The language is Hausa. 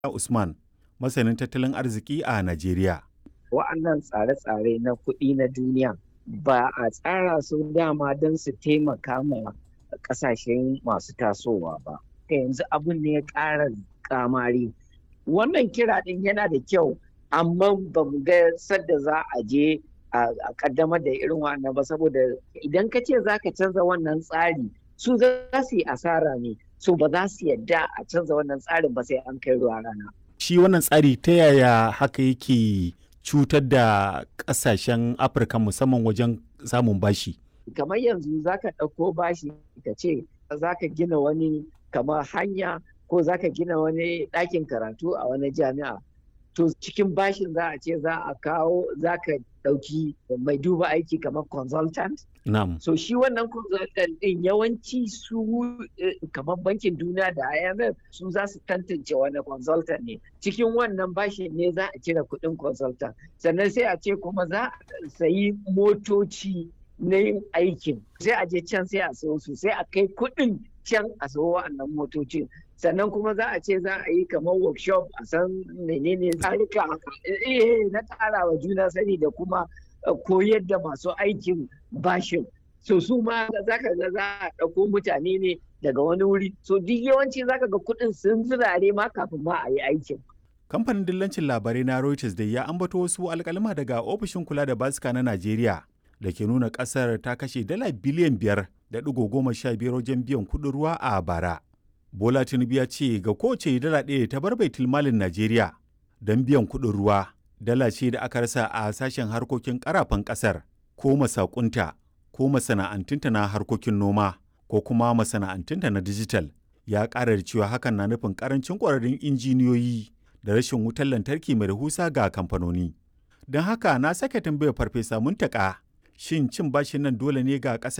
Usman, masanin tattalin arziki a Najeriya. Wa'annan tsare-tsare na kuɗi na duniya ba a tsara su dama don su taimaka ma ƙasashen masu tasowa ba. Ka yanzu abin ne ya ƙara kamari. Wannan kira ɗin yana da kyau, amma ba mu ga sadda za a je a ƙaddamar da irin wannan ba saboda idan ka ce za ka canza wannan tsari su za su yi asara ne. so ba za su yadda a canza wannan tsarin ba sai an kai ruwa rana. Shi wannan tsari ta yaya haka yake cutar da ƙasashen Afirka musamman wajen samun bashi? Kamar yanzu za ka ɗauko bashi ka ce za ka gina wani kamar hanya ko za ka gina wani ɗakin karatu a wani jami'a. To cikin bashin za a ce za a kawo za ka ɗauki mai duba aiki kamar consultant Na'am. So shi wannan consultant ɗin yawanci su kamar bankin duniya da IMF su za su tantance wani consultant ne. Cikin wannan bashin ne za a cire kuɗin consultant. Sannan sai a ce kuma za a sayi motoci na yin aikin. Sai a je can sai a sayo su sai a kai kuɗin can a sayo wa'annan motocin. sannan kuma za a ce za a yi kamar workshop a san menene tsarika na ƙara wa juna sani da kuma koyar da masu aikin bashin so su ma za ka ga za a ɗauko mutane ne daga wani wuri so duk yawanci za ka ga kuɗin sun zirare ma kafin ma a yi aikin Kamfanin dillancin labarai na Reuters da ya ambato wasu alkalima daga ofishin kula da basika na Najeriya da ke nuna ƙasar ta kashe dala biliyan biyar da ɗigo goma sha biyar wajen biyan kuɗin ruwa a bara. Bola Tinubu ya ce ga kowace dala ɗaya ta bar baitul malin Najeriya don biyan kuɗin ruwa dala ce da aka rasa a sashen harkokin karafan ƙasar ko masakunta ko masana'antunta na harkokin noma ko kuma masana'antunta na dijital ya ƙara da cewa hakan na nufin ƙarancin ƙwararrun injiniyoyi da rashin wutar lantarki mai rahusa ga kamfanoni. Don haka na sake tambayar farfesa muntaka shin cin bashin nan dole ne ga ƙasar